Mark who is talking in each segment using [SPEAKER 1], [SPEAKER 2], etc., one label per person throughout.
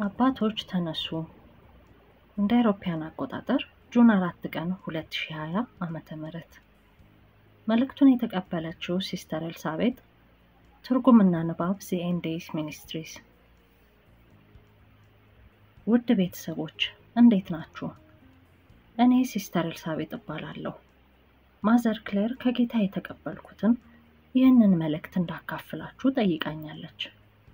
[SPEAKER 1] አባቶች ተነሱ እንደ አውሮፓውያን አቆጣጠር ጁን አራት ቀን 2020 ዓመተ ምህረት መልእክቱን የተቀበለችው ሲስተር ኤልሳቤጥ ትርጉምና ንባብ ዚኤንዴስ ሚኒስትሪስ ውድ ቤተሰቦች እንዴት ናችሁ? እኔ ሲስተር ኤልሳቤጥ እባላለሁ። ማዘር ክሌር ከጌታ የተቀበልኩትን ይህንን መልእክት እንዳካፍላችሁ ጠይቃኛለች።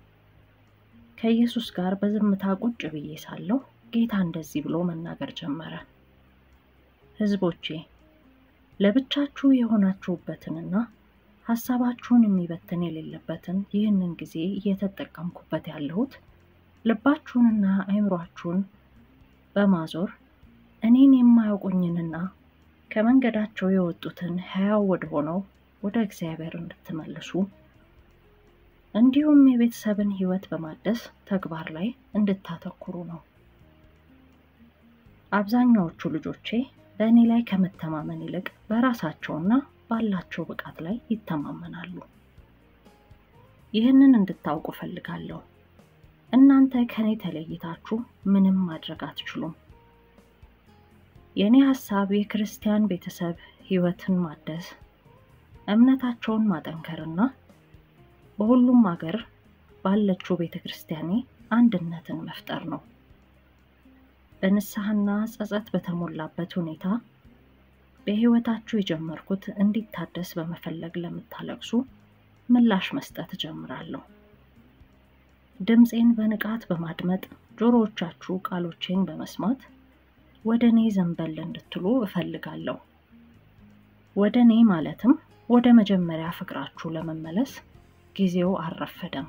[SPEAKER 1] ከኢየሱስ ጋር በዝምታ ቁጭ ብዬ ሳለሁ ጌታ እንደዚህ ብሎ መናገር ጀመረ። ሕዝቦቼ ለብቻችሁ የሆናችሁበትንና ሀሳባችሁን የሚበትን የሌለበትን ይህንን ጊዜ እየተጠቀምኩበት ያለሁት ልባችሁንና አእምሯችሁን በማዞር እኔን የማያውቁኝንና ከመንገዳቸው የወጡትን ሕያው ወደ ሆነው ወደ እግዚአብሔር እንድትመልሱ እንዲሁም የቤተሰብን ሕይወት በማደስ ተግባር ላይ እንድታተኩሩ ነው። አብዛኛዎቹ ልጆቼ በእኔ ላይ ከመተማመን ይልቅ በራሳቸውና ባላቸው ብቃት ላይ ይተማመናሉ። ይህንን እንድታውቁ ፈልጋለሁ። እናንተ ከኔ ተለይታችሁ ምንም ማድረግ አትችሉም። የእኔ ሀሳብ የክርስቲያን ቤተሰብ ሕይወትን ማደስ፣ እምነታቸውን ማጠንከርና በሁሉም አገር ባለችው ቤተ ክርስቲያኔ አንድነትን መፍጠር ነው። በንስሐና ጸጸት በተሞላበት ሁኔታ በሕይወታችሁ የጀመርኩት እንዲታደስ በመፈለግ ለምታለቅሱ ምላሽ መስጠት እጀምራለሁ። ድምፄን በንቃት በማድመጥ ጆሮዎቻችሁ ቃሎቼን በመስማት ወደ እኔ ዘንበል እንድትሉ እፈልጋለሁ። ወደ እኔ ማለትም ወደ መጀመሪያ ፍቅራችሁ ለመመለስ ጊዜው አልረፈደም።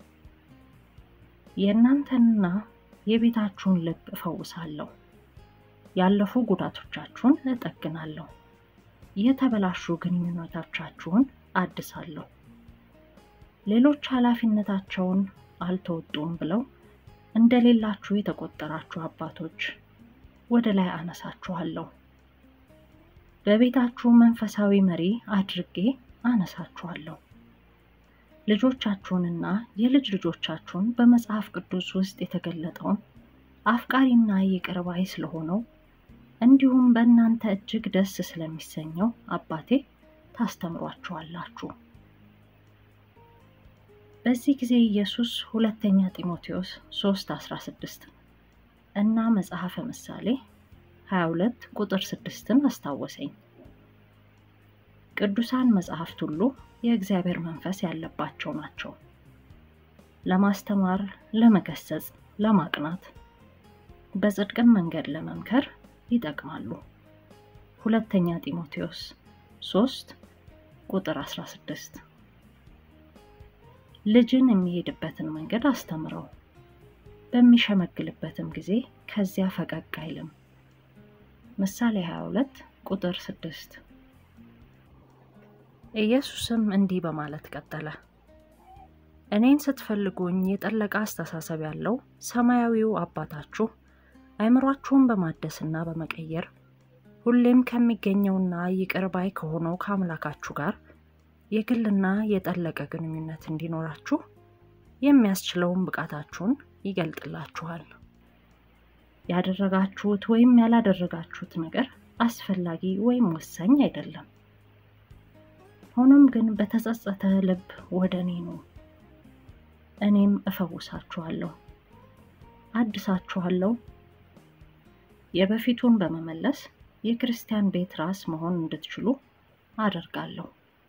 [SPEAKER 1] የእናንተንና የቤታችሁን ልብ እፈውሳለሁ። ያለፉ ጉዳቶቻችሁን እጠግናለሁ። የተበላሹ ግንኙነቶቻችሁን አድሳለሁ። ሌሎች ኃላፊነታቸውን አልተወጡም ብለው እንደሌላችሁ የተቆጠራችሁ አባቶች ወደ ላይ አነሳችኋለሁ። በቤታችሁ መንፈሳዊ መሪ አድርጌ አነሳችኋለሁ። ልጆቻችሁንና የልጅ ልጆቻችሁን በመጽሐፍ ቅዱስ ውስጥ የተገለጠውን አፍቃሪና ይቅር ባይ ስለሆነው እንዲሁም በእናንተ እጅግ ደስ ስለሚሰኘው አባቴ ታስተምሯችኋላችሁ። በዚህ ጊዜ ኢየሱስ ሁለተኛ ጢሞቴዎስ 3 16 እና መጽሐፈ ምሳሌ 22 ቁጥር 6ን አስታወሰኝ። ቅዱሳን መጽሐፍት ሁሉ የእግዚአብሔር መንፈስ ያለባቸው ናቸው፣ ለማስተማር፣ ለመገሰጽ፣ ለማቅናት፣ በጽድቅም መንገድ ለመምከር ይጠቅማሉ። ሁለተኛ ጢሞቴዎስ 3 ቁጥር 16 ልጅን የሚሄድበትን መንገድ አስተምረው፣ በሚሸመግልበትም ጊዜ ከዚያ ፈቀቅ አይልም። ምሳሌ 22 ቁጥር 6 ኢየሱስም እንዲህ በማለት ቀጠለ። እኔን ስትፈልጉኝ የጠለቀ አስተሳሰብ ያለው ሰማያዊው አባታችሁ አእምሯችሁን በማደስና በመቀየር ሁሌም ከሚገኘውና ይቅር ባይ ከሆነው ከአምላካችሁ ጋር የግልና የጠለቀ ግንኙነት እንዲኖራችሁ የሚያስችለውን ብቃታችሁን ይገልጥላችኋል። ያደረጋችሁት ወይም ያላደረጋችሁት ነገር አስፈላጊ ወይም ወሳኝ አይደለም። ሆኖም ግን በተጸጸተ ልብ ወደ እኔ ኑ፣ እኔም እፈውሳችኋለሁ፣ አድሳችኋለሁ። የበፊቱን በመመለስ የክርስቲያን ቤት ራስ መሆን እንድትችሉ አደርጋለሁ።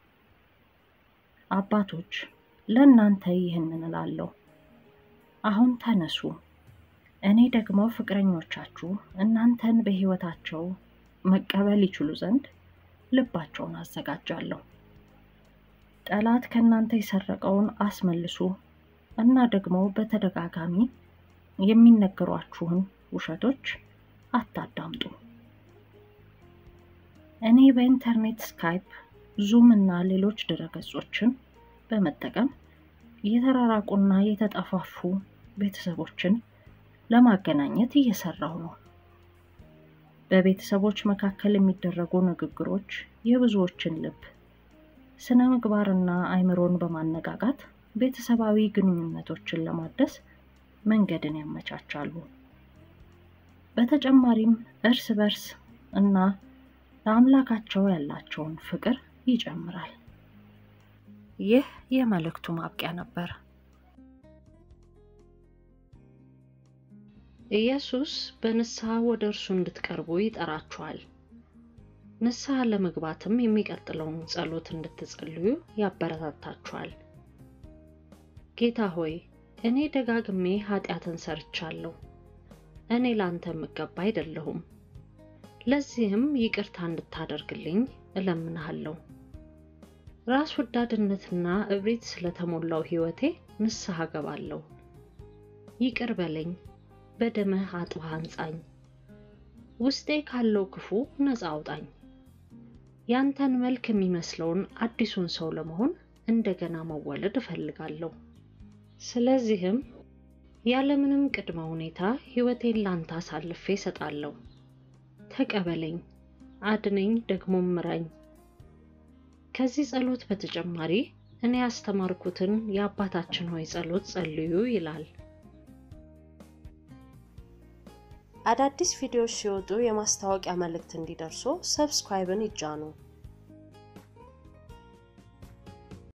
[SPEAKER 1] አባቶች ለእናንተ ይህንን እላለሁ፣ አሁን ተነሱ። እኔ ደግሞ ፍቅረኞቻችሁ እናንተን በሕይወታቸው መቀበል ይችሉ ዘንድ ልባቸውን አዘጋጃለሁ። ጠላት ከእናንተ የሰረቀውን አስመልሱ እና ደግሞ በተደጋጋሚ የሚነገሯችሁን ውሸቶች አታዳምጡ። እኔ በኢንተርኔት ስካይፕ፣ ዙም እና ሌሎች ድረገጾችን በመጠቀም የተራራቁና የተጠፋፉ ቤተሰቦችን ለማገናኘት እየሰራሁ ነው። በቤተሰቦች መካከል የሚደረጉ ንግግሮች የብዙዎችን ልብ ስነ ምግባርና አእምሮን በማነቃቃት ቤተሰባዊ ግንኙነቶችን ለማደስ መንገድን ያመቻቻሉ። በተጨማሪም እርስ በርስ እና ለአምላካቸው ያላቸውን ፍቅር ይጨምራል። ይህ የመልእክቱ ማብቂያ ነበር። ኢየሱስ በንስሐ ወደ እርሱ እንድትቀርቡ ይጠራችኋል። ንስሐ ለመግባትም የሚቀጥለውን ጸሎት እንድትጸልዩ ያበረታታችኋል። ጌታ ሆይ እኔ ደጋግሜ ኃጢአትን ሰርቻለሁ። እኔ ላንተ የምገባ አይደለሁም። ለዚህም ይቅርታ እንድታደርግልኝ እለምንሃለሁ። ራስ ወዳድነትና እብሪት ስለተሞላው ሕይወቴ ንስሐ ገባለሁ። ይቅር በለኝ፣ በደምህ አጥበህ አንጻኝ። ውስጤ ካለው ክፉ ነፃ አውጣኝ። ያንተን መልክ የሚመስለውን አዲሱን ሰው ለመሆን እንደገና መወለድ እፈልጋለሁ። ስለዚህም ያለምንም ቅድመ ሁኔታ ሕይወቴን ላንተ አሳልፌ እሰጣለሁ። ተቀበለኝ፣ አድነኝ፣ ደግሞ ምራኝ። ከዚህ ጸሎት በተጨማሪ እኔ ያስተማርኩትን የአባታችን ሆይ ጸሎት ጸልዩ ይላል።
[SPEAKER 2] አዳዲስ ቪዲዮዎች ሲወጡ የማስታወቂያ መልእክት እንዲደርሱ ሰብስክራይብን ይጫኑ።